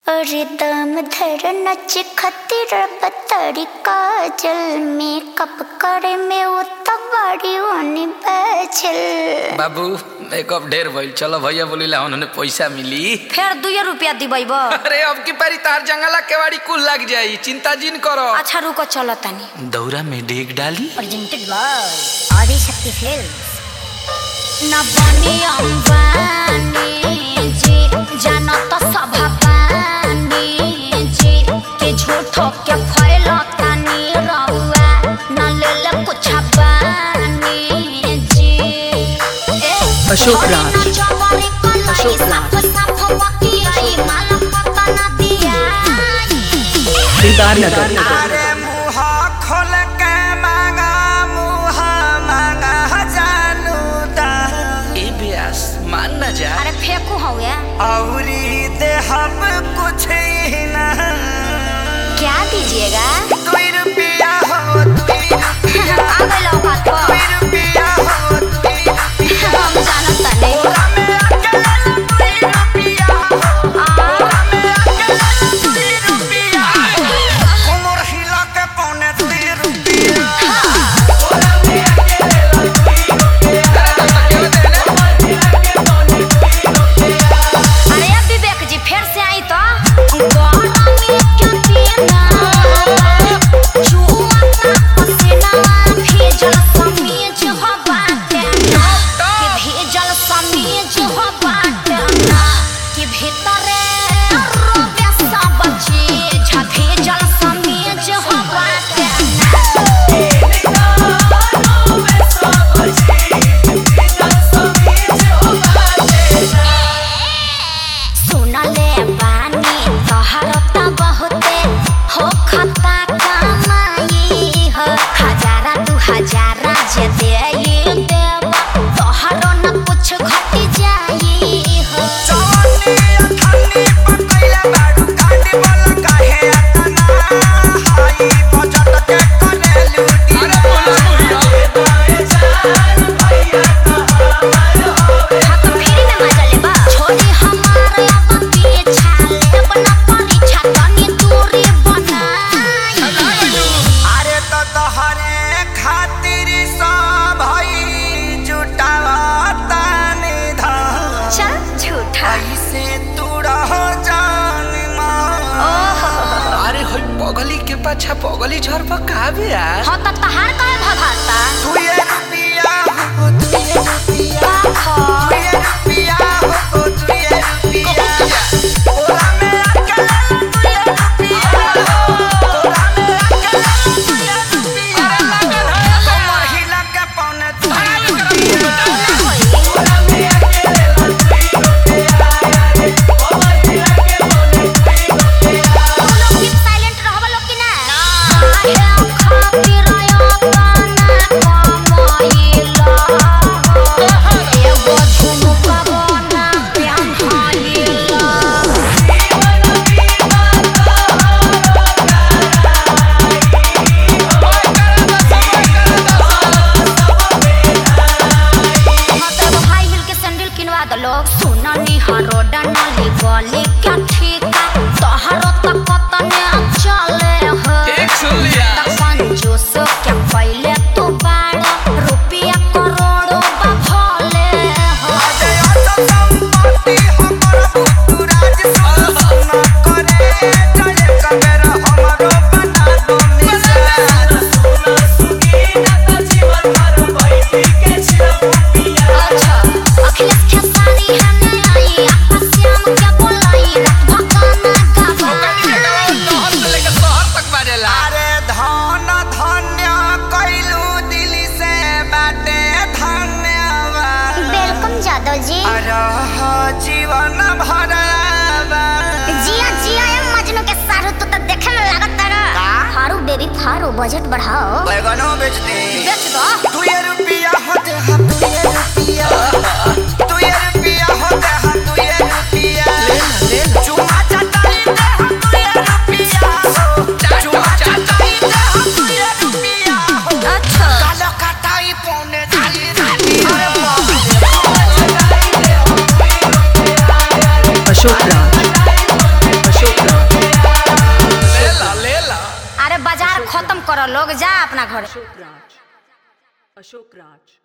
अरे दम धर नच खतिर बतरी काजल मेकअप करे में वो तबाड़ी ओनी बैचल बाबू मेकअप ढेर भइल चलो भैया बोलिला उन्होंने पैसा मिली फेर दुए रुपया दिबैब अरे अब की पारी तार जंगला केवाड़ी कुल लग जाई चिंता जिन करो अच्छा रुको चलो तनी दौरा में डेग डाली प्रेजेंटेड बाय आदिशक्ति फिल्म्स न बनी अंबानी जी जानो तो सब पानी जी के झूठो के फैलो तनी रहुआ न ले ले कुछ पानी जी ए, अशोक राज। जवानी कलाई अशोक राज। साफ साफ बतियाई, माला पता न दियाई। दिलदार नगर अरे मुहा खोल के मांगा मुहा मांगा जानू दा ए ब्यास मान ना जा अरे फेंकू हो गया औरी दे हम कुछ ही ना क्या दीजिएगा दुई रुपया हो दुई रुपया आ गए औकात पर दुई रुपया हो दुई रुपया हम जानत तनी ओला में अकेला दुई रुपया हो ओला में अकेला दुई रुपया कोमर हिला के पौने दुई रुपया अरे अब विवेक जी फिर से आई तो भेजल समीज हो बाटे सुनले बानी तोहर त बहुते हो खता कमाई हो हजारा दू हजारा जे दे देव तोहरो न कुछ घट जाई हो जवानी अठानी पकैला बाडू कांडी बोला काहे अतना हाई बजट के कने लूटी अरे बोलो भैया हाँ तो फिर में मजा लेबा छोड़ी हमारे अब पीछा लेब न परीक्षा तनी दूरी बनाई अरे तो तोहरे खातिर सब भई जुटावता निधन चल झूठा ऐसे तू रह जान मां अरे होई पगली के पाछा पगली झर पर का ब्यास हाँ तो तहार काहे भगाता तू ये रुपया हो तू ये रुपया खा तू ये रुपया हो तू ये रुपया ओला में अकेला तू ये रुपया ओला में अकेला तू ये रुपया तो महिला के पौने तू ये रुपया साइलेंट रहबा लोग कि ना काहे खातिर आया कमाइला एगो झुमका बना पेन्हाइला मतलब हाई हिल के सैंडल किनवा दो लोग सुना निहारो डनाली गली क्या ठीका तोहरो तक कतने चले हो एक सुन लिया कंजूस क्या पहले तू बाड़ा रुपया करोड़ों बभले हो अजय तो संपत्ति हमर तू राज सुन करे जय कबेर हमरो बना दो मिसाल अच्छा अखिलेश खेसारी हने आई आपा श्याम क्या बोलाई रात भगाना गवाई शहर से लेकर शहर तक बाजेला अरे धन धन्य कैलू दिल से बाटे धन्यवाद वेलकम जादव जी अरह जीवन भरवा जिया जिया ए मजनू के सारू तू तो देखे में लागत तारा फारू बेबी फारू बजट बढ़ाओ बैगनो बेच दे बेच दो तू ये रुपया हो दे हम तू ये रुपया तू ये रुपया हो दे हम तू ये रुपया चुमा चटाई दे हम तू ये रुपया चुमा चटाई दे हम तू ये रुपया अच्छा कालो कटाई पौने चाली रुपया अशोक राज अशोक बाजार खत्म करो लोग जा अपना घर अशोक राज अशोक राज